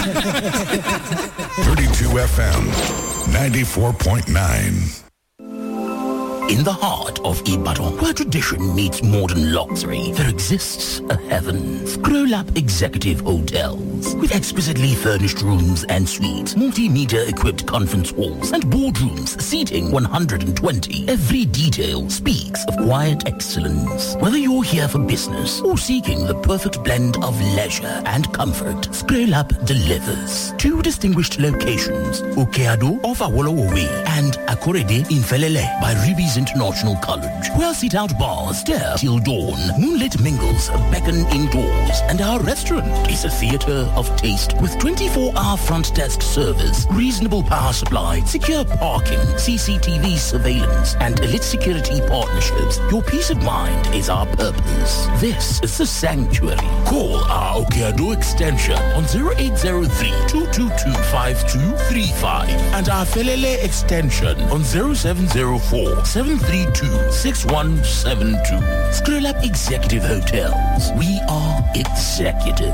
32 FM, 94.9. In the heart of Ibadan, where tradition meets modern luxury, there exists a heaven. Scrollab Executive Hotels. With exquisitely furnished rooms and suites, multimedia equipped conference halls, and boardrooms seating 120, every detail speaks of quiet excellence. Whether you're here for business or seeking the perfect blend of leisure and comfort, Scrollab delivers. Two distinguished locations, Okeado off Awolowo Way and Akorede in Felele by Ruby's International College, where sit-out bars stare till dawn, moonlit mingles beckon indoors, and our restaurant is a theater of taste with 24-hour front desk service, reasonable power supply, secure parking, CCTV surveillance, and elite security partnerships. Your peace of mind is our purpose. This is the sanctuary. Call our Okeado extension on 0803-222-5235 and our Felele extension on 0704 732-6172. Scroll Up Executive Hotels. We are executive.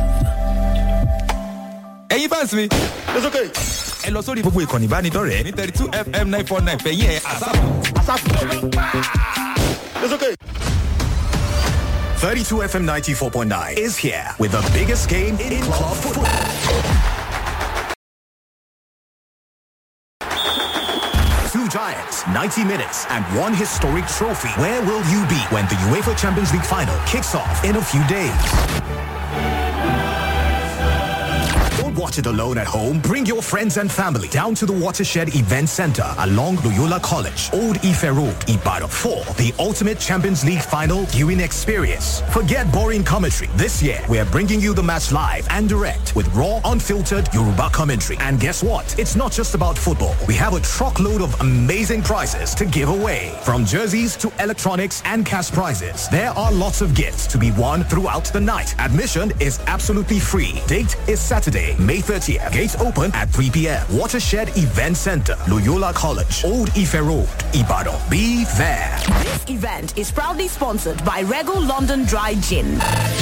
ẹ̀yin fans mi. it's okay. ẹ lọ sórí gbogbo ìkànnì ìbánidọ́rẹ̀ẹ́ ní thirty two fm nine four nine fẹ̀yìn ẹ̀ àsáàpù. it's okay. 32 FM 94.9 is here with the biggest game in club football. Two giants, 90 minutes, and one historic trophy. Where will you be when the UEFA Champions League final kicks off in a few days? Don't watch it alone at home. Bring your friends and family down to the Watershed Event Center along Loyola College, Old Ife Road, Ibadan for the ultimate Champions League final viewing experience. Forget boring commentary. This year, we are bringing you the match live and direct with raw, unfiltered Yoruba commentary. And guess what? It's not just about football. We have a truckload of amazing prizes to give away. From jerseys to electronics and cash prizes, there are lots of gifts to be won throughout the night. Admission is absolutely free. Date is Saturday, May 30th. Gates open at 3 p.m. Watershed Event Center, Loyola College, Old Ife Road, Ibadan. Be there. This event is proudly sponsored by Regal London Dry Gin.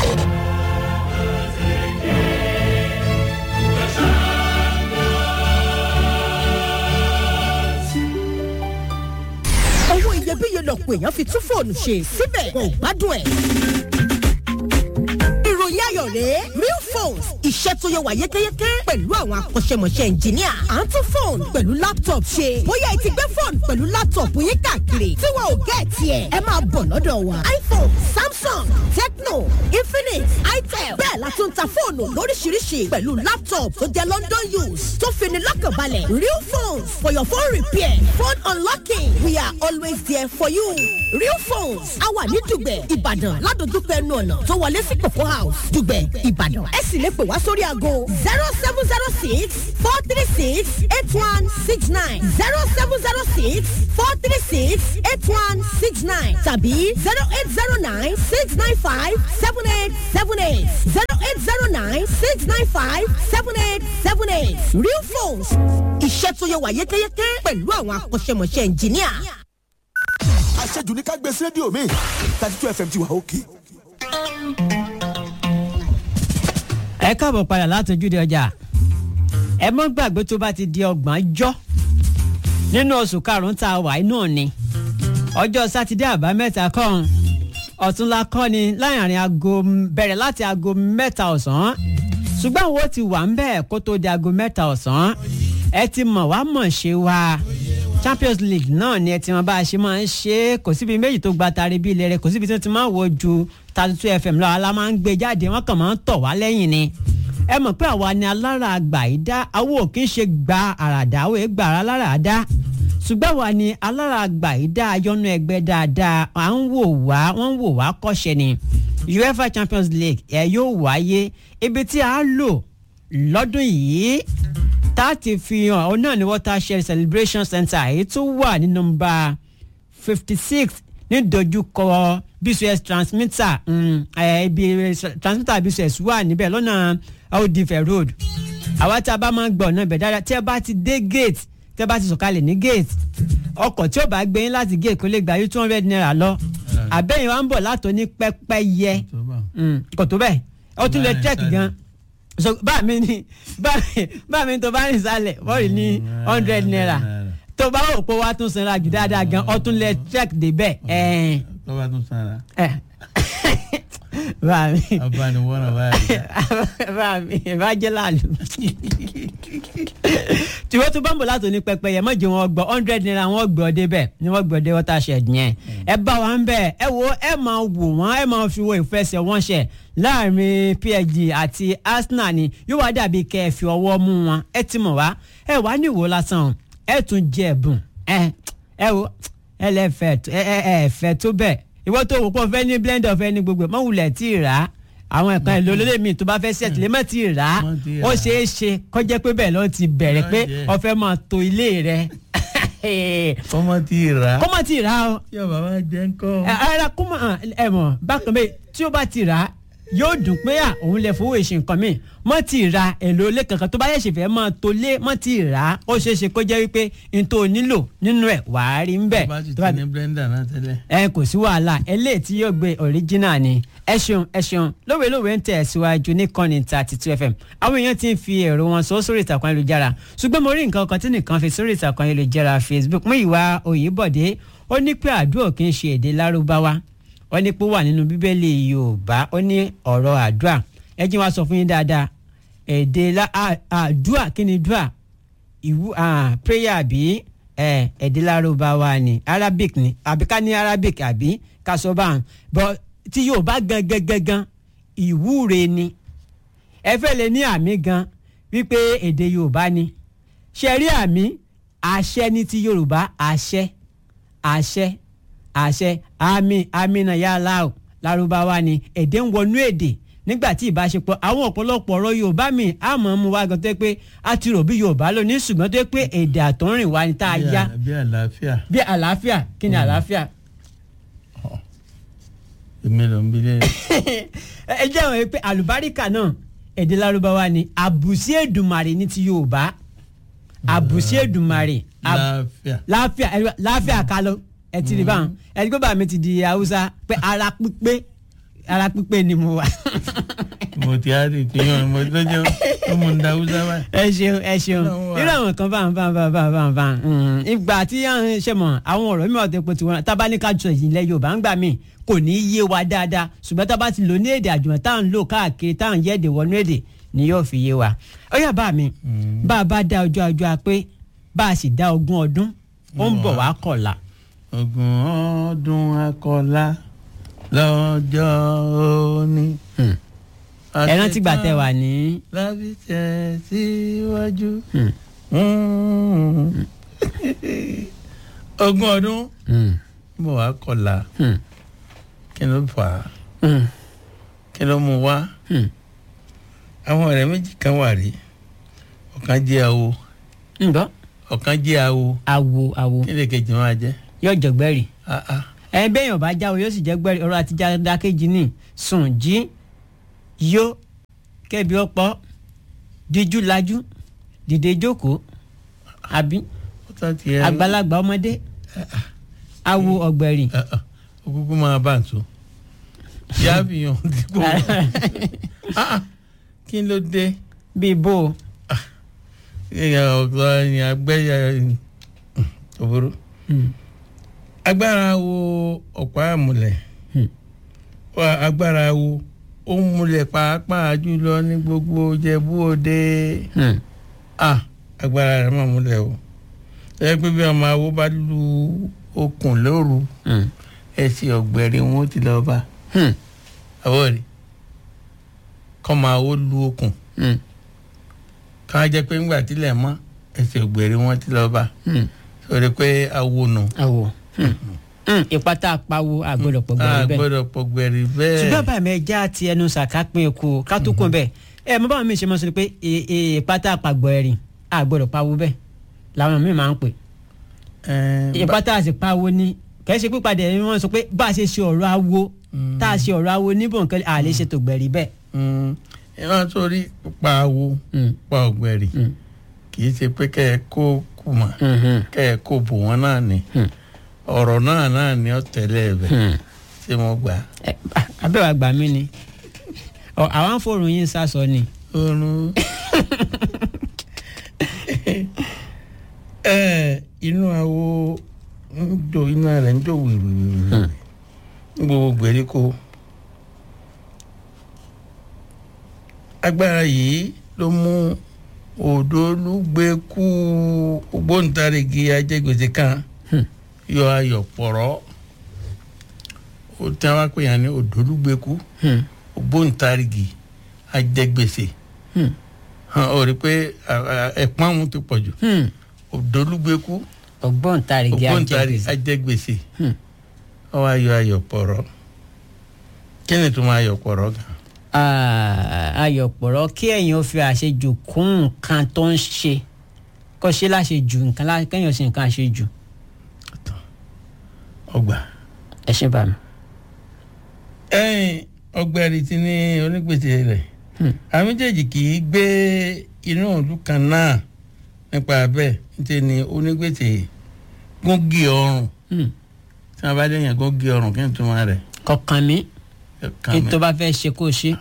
owó iyebíye lọ̀pọ̀ èèyàn fi tún fóònù ṣe síbẹ̀ wọn ò gbádùn ẹ̀. ìròyìn ayọ̀ rèé real phones iṣẹ́ tó yẹ wà yékéyéké pẹ̀lú àwọn akọ́ṣẹ́mọṣẹ́ ẹnjìníà à ń tún fóònù pẹ̀lú laptop ṣe bóyá ẹ ti gbé fóònù pẹ̀lú laptop yín káàkiri tí wọn ò gẹ́ tiẹ̀ ẹ máa bọ̀ lọ́dọ̀ wa iphone samsung tecno infinix itel bẹ́ẹ̀ la tún ta fóònù lóríṣiríṣi pẹ̀lú laptop tó jẹ́ london use tó fini lọ́kànbalẹ̀ real phones for your phone repair phone unlocking we are always there for you real phones a wà ní dùgbẹ̀ ìbàdàn ládojúkọ ẹnu ọ̀nà tó wọlé sí kòkó house dùgbẹ̀ ìbàdàn ẹ sì lè pè wá sórí aago zero seven zero six four three six eight one six nine zero seven zero six four three six eight one six nine tàbí zero eight zero nine six nine five seven eight seven eight zero eight zero nine six nine five seven eight seven eight real phones iṣẹ́ tó yẹ wà yékéyéké pẹ̀lú àwọn akọ́ṣẹ́mọṣẹ́ ẹnjìníà. àṣejù ní ká gbé sí rédíò mi thirty two fm ti wà òkè. ẹ káàbọ̀ padà látọjúde ọjà ẹ mọ́ gbàgbé tó bá ti di ọgbọ̀n jọ́ nínú oṣù karùn-ún tá a wà inú ni ọjọ́ sátidé àbámẹ́ta kọ́hún ọ̀túnla kọ́ ni láàrin aago bẹ̀rẹ̀ láti aago mẹ́ta ọ̀sán ṣùgbọ́n àwọn ó ti wà ń bẹ́ẹ̀ kó tó di aago mẹ́ta ọ̀sán ẹ ti mọ̀ wá mọ̀ ṣe wa champions league náà ni ẹ ti mọ bá a ṣe máa ń ṣe é kò síbi méjì tó gba tari bí ilé rẹ kò síbi tí wọ́n ti máa ń wo ju thirty two fm lọ́wọ́ la máa ń gbé jáde wọ́n kàn máa ń tọ̀ wá lẹ́yìn ni ẹ mọ̀ pé àwa ni alára àgbà yìí dá àwọn ò kí ń ṣe gba àràdá àwọn èègbà alára dá ṣùgbọ́n àwa ni alára àgbà yìí dá ayọ́nú ẹgbẹ́ dáadáa à ń wò wá wọ́n ń wò wá kọ́ṣẹ́ ni uefa champions league ẹ yóò wáyé ibi tí a lò lọ́dún yìí tá a ti fi hàn ọ náà ní watershed celebration center èyí tó wà ní nọmba fifty six ní dojúkọ bcs transmitter ibi transmitter bcs wà níbẹ̀ lọ́nà audife road àwa tí a bá máa ń gbọ́ ọ̀nà ibẹ̀ dáadáa tí ẹ bá ti dé gate tí ẹ bá ti sọ̀kalẹ̀ ní gate ọkọ̀ tí ó bá gbé yín láti gate kó lè gbà yín two hundred naira lọ àbẹ́yìn wa ń bọ̀ látọ̀ ní pẹ́pẹ́ yẹ kò tó bẹ́ẹ̀ ó tún lè check gan so bá mi ní bá mi bá mi tó bá rìn sálẹ̀ bọ́ọ̀lì ní hundred naira tó bá wò pé wàá tún sanra jù dáadáa gan ọtún lẹ check débẹ̀ ẹ̀ tó bá tún sanra ẹ̀ bá mi abániwọ́n náà báyìí. bá mi bá jẹ́ láàlú. tiwọ́ tó bámbò látò ní pẹpẹyẹ mọ̀jẹ̀ wọn gbọ́ hundred naira wọn gbọ́ débẹ̀ ni wọ́n gbọ́ dé watershed yẹn. ẹ bá wa ń bẹ̀ ẹ wo ẹ máa wò wọ́n ẹ máa fi wo ìfẹsẹ̀ wọn ṣẹ̀ láàrin psg àti arsenal ni yóò wá dàbí kẹ́ ẹ fi ọwọ́ mú wọn ẹ ti mọ̀ wá ẹ wá ní ìwò lásán o ẹ tún jẹ ẹ̀bùn ẹ ẹ wo ẹ lẹ fẹ́ tó- ẹ ẹ ẹ fẹ́ tó bẹ́ẹ̀ ìwọ tó wò pọ̀ fẹ́ ní blender fẹ́ ní gbogbo ẹ̀ mọ̀ wulẹ̀ tí ì rà á àwọn ẹ̀kan èlò olóde mi tó bá fẹ́ ṣẹ̀tì lè má ti rà á Má ti rà ó á. ṣeé ṣe kọjá pé bẹ́ẹ̀ ló ti bẹ̀rẹ̀ pé Lọ́jẹ̀. ó fẹ́ máa to ilé rẹ̀ kọ́mọ tí ì rà á. kó má ti rà á o tí ọba wa jẹ́ ń kọ́. ẹ ara kó má ẹ mọ̀ bákan bẹ́ẹ̀ tí ó bá ti rà á yóò dùn pé à òun lè fowó ìṣe nǹkan mi mọ́ ti ra èlò ilé kankan tó bá yẹ̀ ṣe fẹ́ máa to lé mọ́ ti rà á ó ṣeé ṣe kó jẹ́ wípé n tó nílò nínú ẹ̀ wàá rí ń bẹ̀ bá ti tó bá ti ní blender náà tẹ́lẹ̀. ẹ kò sí wàhálà eléyìí tí yóò gbé original ni ẹ ṣeun ẹ ṣeun lówe lówe ń tẹ̀ síwájú ní kọ́ni thirty two fm àwọn èèyàn ti ń fi èrò wọn sọ sórí ìtàkùn ayélujára ṣùgbọ́n mo rí nǹkan kan tí nìkan fi sórí ìtàkùn ayélujára facebook mú ìwà òyìnbọ̀dé ó ní pé àdúrà kì í ṣe èdè lárúbáwá ó ní pé ó wà nínú bíbélì yorùbá ó ní ọ̀rọ̀ àdúrà ẹ jí wá sọ fún yín dáadáa èdè lá- à- àdúrà kí ni dúà ìwú ah, prayer àbí ẹ èdè lárúbáwá ni arabic ni àbí ká ní arabic àbí ká sọ báwọn bọ tí yóò bá gan gan gan gan ìwúre ni ẹ fẹ́ lè ní àmì gan wípé èdè yorùbá ni ṣe rí àmì àṣẹ ní ti yorùbá àṣẹ àṣẹ àṣẹ àmì àmì náà yà láò lárúbáwá ni èdè ń wọnú èdè nígbà tí ìbáṣepọ̀ àwọn ọ̀pọ̀lọpọ̀ ọ̀rọ̀ yorùbá mi àmọ́ mu wá gan tó yẹ pé a ti rò bí yorùbá lónìí ṣùgbọ́n tó yẹ pé èdè àtọ́rìn wa ni tá a Bí yá à- bí àlàáfíà bí àlàáfíà kí ni àlàáfíà èmi ló ń bi lé. ẹ jẹ́ àwọn pé àlùbáríkà náà èdè lárúbáwá ni àbùsí èdùmàrè ní ti yorùbá àbùsí èdùmàrè àb- láàfíà. láàfíà ẹ láàfíà ká lọ ẹ ti rí báwọn ẹ ti gbé bàmí ti di haúsá pé ara pípé ara pípé ni mo wà. mo ti á rí ìpínyàn mo tó jẹ́ ó mú un da húsá báyìí. ẹ ṣeun ẹ ṣeun Ọlọ́run wà. irú àwọn kan báwọn báwọn báwọn báwọn báwọn báwọn mm, ìgbà tí à ń ṣe mọ àwọn ọ̀rọ̀ mi ọ̀tẹ̀ pé tiwọn tábánikà jọ ìjìnlẹ̀ yorùbá ń gbà mí kò ní í yé wa dáadáa ṣùgbọ́n tá a bá ti lò ní èdè àjùmọ̀ tá à ń lò káàkiri tá à ń yẹ̀dẹ̀ wọnú èdè ni yóò fi yé wa. ó yà bá mi bá a bá dá ọjọ́ ọjọ́ a pé bá a sì dá ogún ọdún ó ń bọ̀ wá kọ̀la. ogun ọdún akọlá lọ́jọ́ òní. ẹ rántí gbà tẹ wà ní. lábí tẹ̀ síwájú. ogún ọdún bọ̀ wá kọlá kí ló fà á kí ló mú wá àwọn ọ̀rẹ́ méjì kan wà rí ọ̀kan jẹ́ awo ǹbọ́ ọ̀kan jẹ́ awo awo awo kí lè kejì máa jẹ́ yóò jọgbẹ́rì. ah ah ẹ bẹ́yàn bá jáwé yóò sì jẹ́ gbẹ́rì ọ̀rọ̀ àti dákéjì ní sùn jí yó kẹ́bi ọ̀pọ̀ díjú lajú dìde jókòó àbí ó tán tiẹ̀ àgbàlagbà ọmọdé awo ọ̀gbẹ̀rì. Ah, ah, ó kúkú máa bá ǹtó yá fi hàn dípò Ah, ah, kí ló dé bíi bó o. èèyàn ọ̀gá ni agbẹ́yà òbúrú agbára wo ọ̀pá àmúlẹ̀ Wá, agbára wo ó ń múlẹ̀ pàápàá jùlọ ní gbogbo Ìjẹ̀bú Òde ah agbára rẹ̀ máa múlẹ̀ o ẹ pé bí ọmọ awo bá lu okùn lóru ẹsẹ̀ ọ̀gbẹ̀rì wọn ó ti lọ bá àwọ̀ rí kọ́ máa ó lu okùn ká jẹ́ pé ńgbà tílẹ̀ mọ́ ẹsẹ̀ ọ̀gbẹ̀rì wọn ti lọ bá sọ̀rọ̀ pé awo nù awo ìpátá apáwo àgbọ̀dọ̀ pọ̀ a gbẹ̀rì bẹ́ẹ̀. gbọ́dọ̀ pọ̀ gbẹ̀rì bẹ́ẹ̀ ṣùgbọ́n bàmí ẹja ti ẹnu sàká pín eku ká tó kún bẹ́ẹ̀ ẹ mọ báwọn mi ṣe mọ sọ pé e- e- ìpátá àpàgbọ̀ ẹ̀rìn àgbọ̀dọ̀ pawó bẹ́ẹ̀ làwọn míì máa ń pè Ẹn, bá- ìpátá àti pawó ni kẹ́ẹ́ ṣe pípadà ẹni wọ́n sọ pé bá a ṣe ṣe ọ̀rọ̀ awo tá a ṣe ọ̀rọ̀ awo níbò nǹkan à lè ṣe tó gbẹ̀rì bẹ́ẹ̀. Mm, ẹ máa sórí pa awo pa ọ̀gbẹ̀rì kì í ṣe pé kẹ́ ẹ kó kù mọ́ kẹ́ ẹ kó bò wọ́n náà ni ọ̀rọ̀ náà náà ni ó tẹ̀lé ẹ̀ bẹ̀ ṣé mo gbà á. Ẹ, abẹ́wà gbà mí ni Ọ, àwọn fòrùn yín sásọ ni oorun ẹ inú awo ń do iná rẹ̀ ń do wìrìwìrì ní gbogbo gbèríko agbára yìí ló mú òdòlúgbẹ́kú ògbóǹtarìgì ajẹgbèsè kan yọ ayọ̀ pọ̀rọ́ ó tí wọ́n pè yàn ní òdòlúgbẹ́kú ògbóǹtarìgì ajẹgbèsè hàn ó rí i pé ẹ̀pọ́n àwọn ti pọ̀ jù òdòlúgbẹ́kú ògbóǹtarìgì ògbóǹtarìgì ajẹgbèsè ajẹgbèsè ó wá yọ ayọ̀ pọ̀rọ́ kí ni tó máa yọ̀ pọ̀rọ́ gan ayọ̀pọ̀rọ̀ kí ẹ̀yin ó fi àṣejù kún nǹkan tó ń ṣe kó ṣe láṣejù nǹkan lá- kẹ́yìn ó ṣe nǹkan àṣejù ọgbà. ẹ ṣe bá mi. ẹ̀yin ọgbẹ́rì ti ní onígbèsè rẹ̀ àwọn méjèèjì kì í gbé inú ìlú kan náà nípa bẹ́ẹ̀ níṣẹ́ ni onígbèsè gógì ọrùn tí wọ́n bá léèyàn gógì ọrùn kí n tún máa rẹ̀. kọkàn mi kí n tó bá fẹ́ ṣe kó ṣe.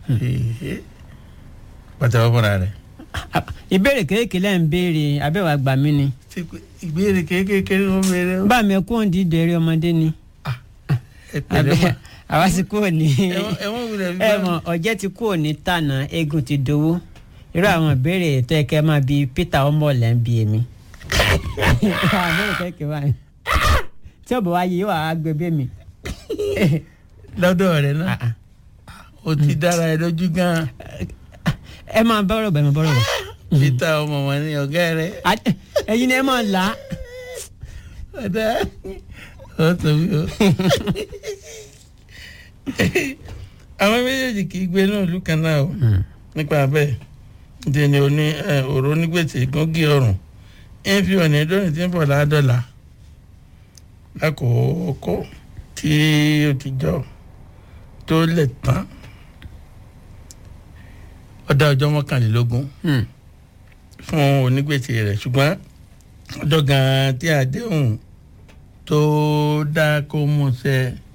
pàtàkì fúnra rẹ̀. ìbéèrè kéékèèké lẹ́ ń béèrè abẹ́wà gbà mí ni. ìbéèrè kéékèèké ló ń béèrè. bá mi kú òǹdí ìdèrè ọmọdé ni. ẹ pẹ̀lẹ́ Abẹ́- mà. àwa ti kú òní. Ẹ̀wọ̀n- ẹ̀wọ̀n wulẹ̀ fi ẹ bá- mọ ọjẹ́ ti kú òní tànà eégún ti dowó irú àwọn ìbéèrè tó yẹ kẹ́ máa bi peter ọmọọ̀lẹ́ ń bi èmi. àbẹ̀rẹ̀ kẹ́kẹ́ báyìí tí ọ̀bọ̀ wáyé yóò wá gbé bí mi. lọ́dọ̀ rẹ̀ náà o ti dára ẹ lójú gan-an. ẹ máa bọ́rọ̀ bọ̀ ẹ máa bọ́rọ̀ bọ̀. peter ọmọ wọn ni ọ̀gá rẹ̀. ẹ̀yin ni ẹ máa là á. ọ̀dà ọ̀ tóbi o. àwọn méjèèjì kì í gbé náà ìlú kan náà o nípa bẹ́ẹ̀ ǹjẹ́ ni oní ọ̀rọ̀ onígbèsè gógì ọ̀rùn ń fi ọ̀nà ìdóni tí ń bọ̀ láàdọ́là lákòókò tí ó ti jọ tó lẹ̀ tán ọ̀dà ọjọ́ mọ́kànlélógún fún onígbèsè rẹ̀ ṣùgbọ́n ọjọ́ gan-an tí àdéhùn tó dá kó mú ṣẹ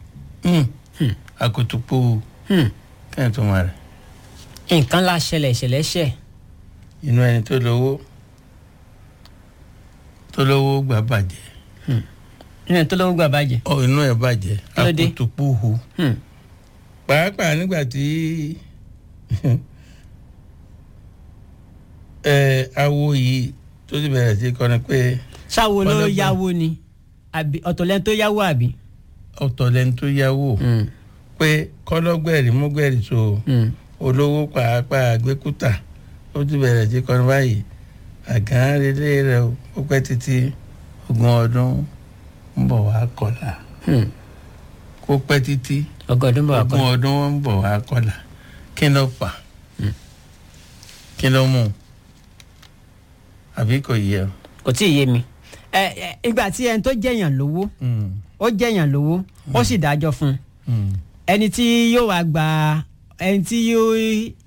àkótópó kẹ́hìn tó máa rẹ̀ nǹkan la ṣẹlẹ̀ ìṣẹ̀lẹ̀ ṣẹ̀. inú ẹni tó lówó tó lówó gbà bàjẹ́ inú ẹ̀ tó lówó gbà bàjẹ́. ọ inú ẹ̀ bàjẹ́ Kí ló dé? àkótópó hu pàápàá nígbà tí ẹ awo yìí tó ti bẹ̀rẹ̀ sí kọ́ni pé ṣáwo ló Ọlọ́gbọ́n. yáwó ni àbí ọ̀tọ̀lẹ́ni tó yáwó àbí. ọ̀tọ̀ lẹni tó yáwó pé kọ́lọ́gbẹ̀rì múgbẹ̀rì so olówó pàápàá gbẹ́kúta ó ti bẹ̀rẹ̀ sí kọ́ni báyìí àgán relé rẹ̀ o, ó pẹ́ títí ogún ọdún ń bọ̀ wá kọ́là kó pẹ́ títí ọgọ́dún bọ̀ wá ogún kọ́là. ọdún ń bọ̀ wá kọ́là kí ló fà kí ló mú àbí kò yẹ o. kò tí ì yé mi. ẹ ẹ ìgbà tí ẹni tó jẹ̀yàn lówó ó jẹ̀yàn lówó ó sì dájọ́ fún un ẹni tí yóò wá gba ẹni tí yóò